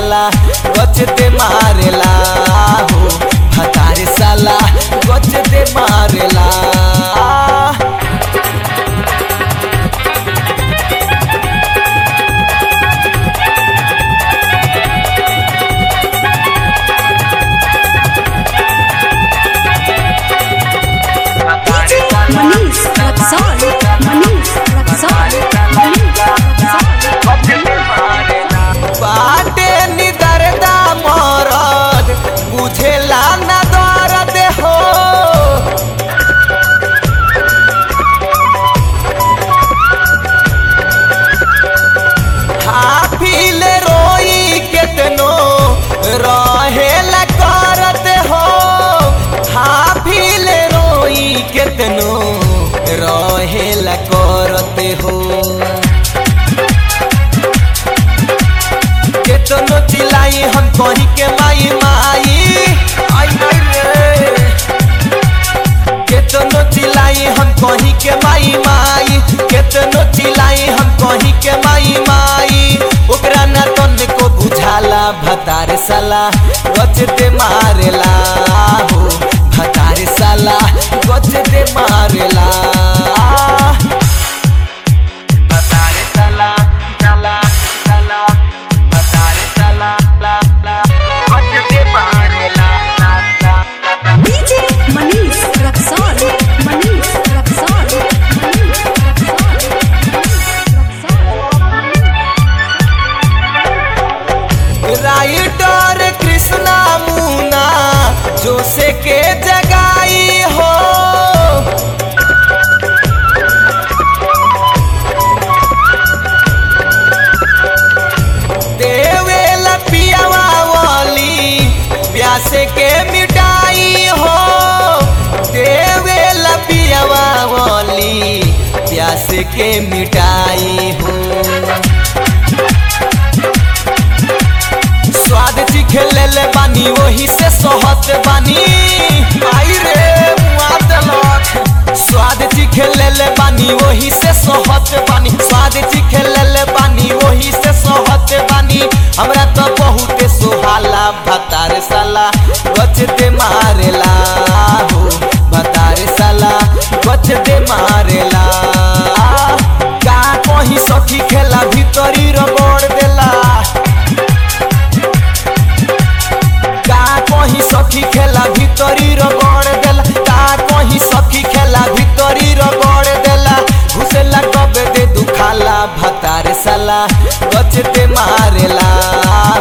साला गचते मारेला हो भतार साला गचते मारेला DJ Manish Raksol Manish Raksol Manish Raksol बाटे निदरदा मरद बुझेला ना दर्द हो हाफिल रोई केतनो रहेला करत हो हाफिल रोई केतनो रहेला करत हो केतनो चिल्लाई हम कहीं के माई माई आई नहीं रे केतनो चिल्लाई हम कहीं के माई माई केतनो चिल्लाई हम कहीं के माई माई ओकरा ना तन को बुझाला भतार साला गचते मारेला हो भतार साला गचते मारेला भतार साला साला साला भतार साला ला ला गचते मारेला ला ला ला DJ Manish Raksol Manish Raksol Manish Raksol writer Krishna Muna जोसे के जगाई हो देवे पियावा वाली प्यासे के मिटाई हो देवे पियावा वाली प्यासे के मिटाई हो स्वाद चिखे ले ले बानी वही से सोहत बानी आई रे मुआ देलक स्वाद चिखे ले ले बानी वही से सोहत बानी स्वाद चिखे ले ले बानी वही से सोहत बानी हमरा तो बहुते सुहाला भतार साला गचते मारेला हो भतार साला गचते मारेला का कहीं सखी खेला भीतरी रगड़ देला का कहीं सखी खेला भीतरी रगड़ देला का कहीं सखी खेला भीतरी रगड़ देला घुसेला कब दे दुखाला भतार साला गचते मारेला